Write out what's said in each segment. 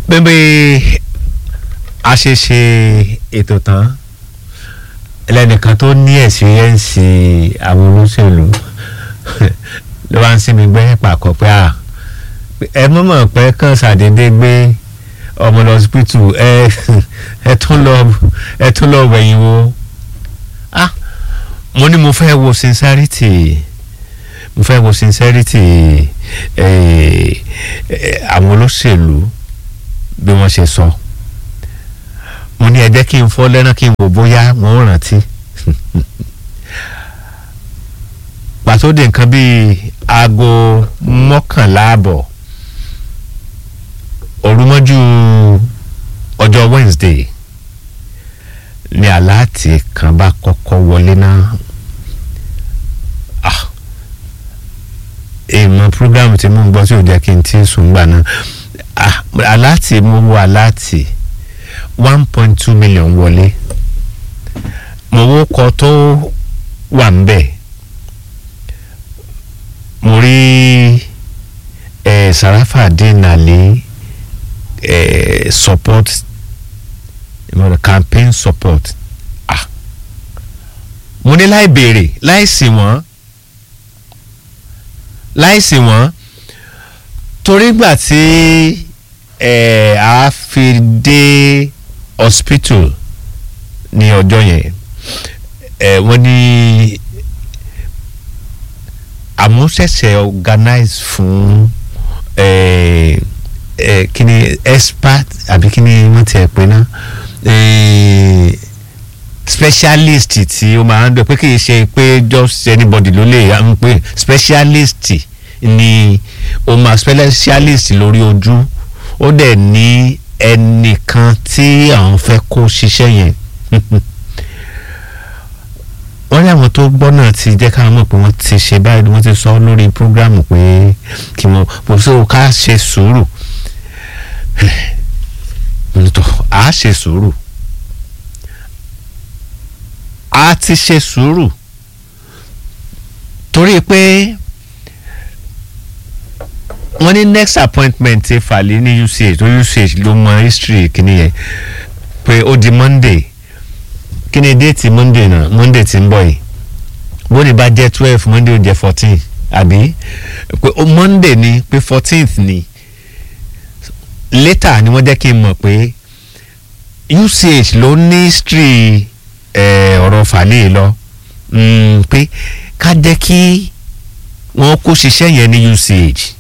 bẹ́ẹ̀ a ṣe ṣe ètò tán ẹlẹ́nìkan tó ní ẹ̀sìrẹ́ǹsì àwọn olóṣèlú ló wá ń sinmi gbẹ́ pàkọ́ pé à ẹ mọ̀mọ́ pé kàn ṣàdédé gbé ọmọ lọ hospital ẹ ẹ tún lọ ẹ tún lọ wẹ̀yìn wo ah mo ní mo fẹ́ wo sincerity mo fẹ́ wo sincerity eh, eh, àwọn olóṣèlú bí wọ́n ṣe sọ mo ní ẹ jẹ́ kí n fọ́ lẹ́rán kí n wò bóyá wọ́n rántí pàtó di nǹkan bíi aago mọ́kànlá àbọ̀ òrùmọ́jú ọjọ́ Wednesday ni aláàtì kan bá kọ́kọ́ wọlé náà ah èèmọ̀ program tí mo ń gbọ́ tí ò jẹ́ kí n tí sùn gbà náà ah aláàtì mo wo aláàtì one point two million wọlé mo wo kọ tó wà ń bẹ̀ mo rí eh, Sarafadeen Ali eh, support ìmọ̀ràn campaign support ah mo ní láì béèrè láì sí wọ́n láì sí wọ́n torí gbà tí ẹ̀ a fi dé hospital ní ọjọ́ yẹn ẹ̀ wọ́n ní àmúṣẹ̀ṣẹ̀ organize fún ẹ̀ ẹ̀ kí ni expert àbí kí ni wọ́n ti ẹ̀ pé náà specialist tí ó máa ń dọ̀ pé kì í ṣe pé just anybody ló lè ń pè specialist ni ó máa specialist lórí ojú ó dẹ̀ ní ẹnìkan tí àwọn fẹ́ kó ṣiṣẹ́ yẹn wọ́n ní àwọn tó gbọ́ náà ti jẹ́ káwọn mọ̀ pé wọ́n ti ṣe báyìí wọ́n ti sọ lórí prógrámù pé kí wọ́n kò sí o ká ṣe sùúrù nítọ́ a ṣe sùúrù a ti ṣe sùúrù torí pé wọ́n ní next appointment ti fàlẹ́ ní UCH tó UCH ló mọ history kìíní yẹn pé ó di Monday kí ni déètì Monday náà Monday ti ń bọ̀ yìí bó ni bá jẹ́ twelve Monday ó jẹ́ fourteen àbí pé Monday ni pé fourteenth ni later ni wọ́n jẹ́ kí n mọ̀ pé UCH ló ní history ọ̀rọ̀ fàlẹ́ lọ pé ká jẹ́ kí wọ́n kó ṣiṣẹ́ yẹn ní UCH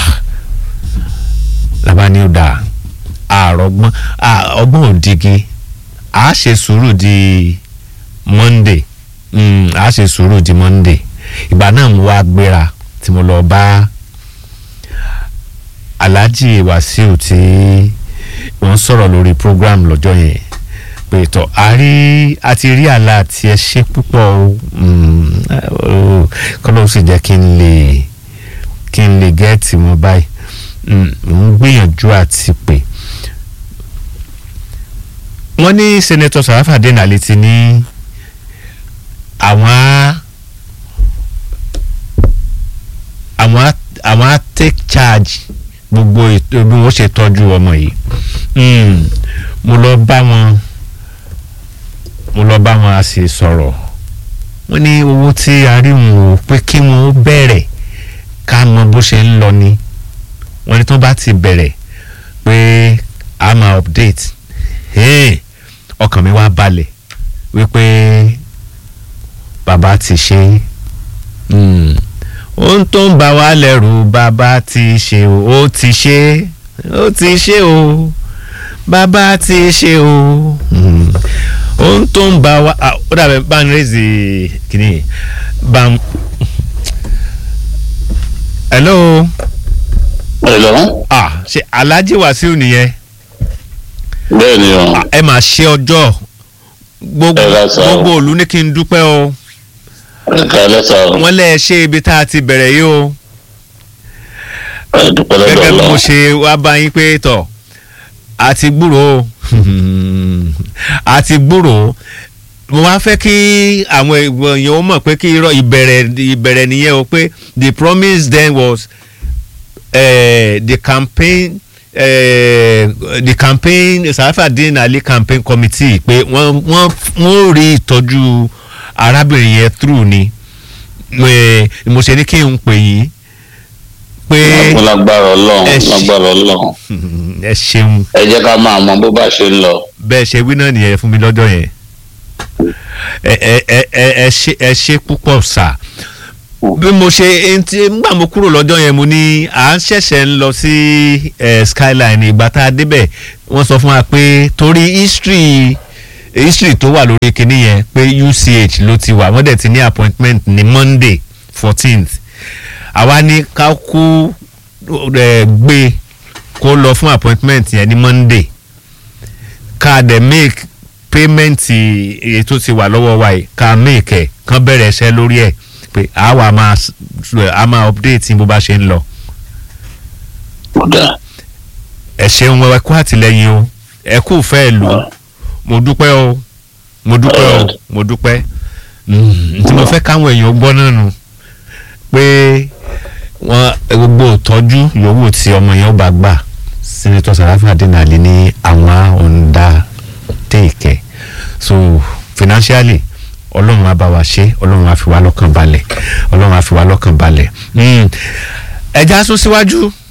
làbá ní ó dáa àrọ̀gbọ́n ọgbọ́n òdigi a ṣe sùúrù di Monday a ṣe sùúrù di Monday ìgbà náà mo wá gbéra tí mo lọ bá Alhaji Wasiu tí wọ́n sọ̀rọ̀ lórí program lọ́jọ́ yẹn pé tọ́ a rí a ti rí àlá àti ẹ ṣe púpọ̀ kọ́ ló sì jẹ́ kí n lè kí n lè gẹ́ẹ̀tì wọn báyìí ń gbìyànjú àti pé wọ́n ní sẹ́nẹ́tọ̀ Sarafadeen Ali ti ní àwọn á àwọn á àwọn á take charge gbogbo ètò bí wọ́n ṣe tọ́jú ọmọ yìí mo lọ bá wọn mo lọ bá wọn a sì sọ̀rọ̀ wọ́n ní owó tí a rí wọn ò pé kí wọ́n bẹ̀rẹ̀ ká mọ bó ṣe ń lọ ni wọ́n ní tó bá ti bẹ̀rẹ̀ pé a máa update ọkàn mi wá balẹ̀ wípé bàbá ti ṣe ohun tó ń bà wá lẹ́rù bàbá ti ṣe o ó ti ṣe ó ti ṣe o bàbá ti ṣe o ohun tó ń bà wá ó dàbẹ̀ bá ń rèézì kìíní bá ń. hello. hello. ah ṣe Alhaji Wasiu nìyẹn bẹ́ẹ̀ ni o. ẹ máa ṣe ọjọ́ gbogbo Ẹ lọ sọ. gbogbo òlu ní kí n dúpẹ́ o ẹ̀ka ẹlẹ́sà o. wọ́n lẹ́ ẹ ṣe ibi tá a ti bẹ̀rẹ̀ yìí o ẹ dúpẹ́ lọ́dọ̀ gẹ́gẹ́ bí mo lọ. ṣe wá bá yín pé tọ̀ àti gbúrò o àti gbúrò mo wá fẹ́ kí àwọn èèyàn ó mọ̀ pé kí irọ́ ìbẹ̀rẹ̀ ìbẹ̀rẹ̀ nìyẹn o pé the promise then was uh, the campaign eh, the campaign Sarafadeen Ali campaign committee pé wọ́n wọ́n wọ́n rí ìtọ́jú arábìnrin yẹn through ni Eh, mo ṣe ní kí n pè yín pé lágbára ọlọ́run ẹ ṣe- lágbára ọlọ́run ẹ ṣeun ẹ jẹ́ ká máa mọ bó bá ṣe ń lọ. bẹ́ẹ̀ ṣe wí náà nìyẹn fún mi lọ́jọ́ yẹn ẹ ẹ ẹ ẹ ẹ ṣe ẹ ṣe púpọ̀ sà bí mo ṣe ntí ngbà mo kúrò lọ́jọ́ yẹn mo ní à ń ṣẹ̀ṣẹ̀ ń lọ sí eh, skyline ìgbà tá a débẹ̀ wọ́n sọ fún wa pé torí history history tó wà lórí kinní yẹn pé UCH ló ti wà wọ́n dẹ̀ ti ní appointment ní Monday fourteenth àwa ní ká kú eh, gbé kó lọ fún appointment yẹn ní Monday ká dẹ̀ make payment èyí tó ti wà lọ́wọ́ wa yìí ká make ẹ̀ kán bẹ̀rẹ̀ iṣẹ́ lórí ẹ̀ pé àwa máa s- a máa update bó bá ṣe ń lọ. kódà ẹ ṣeun ẹ kú àtìlẹyìn o ẹ kú fẹ́ lù ú mo dúpẹ́ o mo dúpẹ́ o mo dúpẹ́ Mm, tí mo fẹ́ káwọn èèyàn gbọ́ náà nù pé wọ́n gbogbo ìtọ́jú yòówù tí ọmọ yẹn ó bá gbà senator Sarafadeen Ali ní àwọn ọ̀ǹda téèkẹ́ so financially ọlọ́run á bá wa ṣe ọlọ́run á fi wá lọ́kàn balẹ̀ ọlọ́run á fi wá lọ́kàn balẹ̀ Mm, ẹja sún síwájú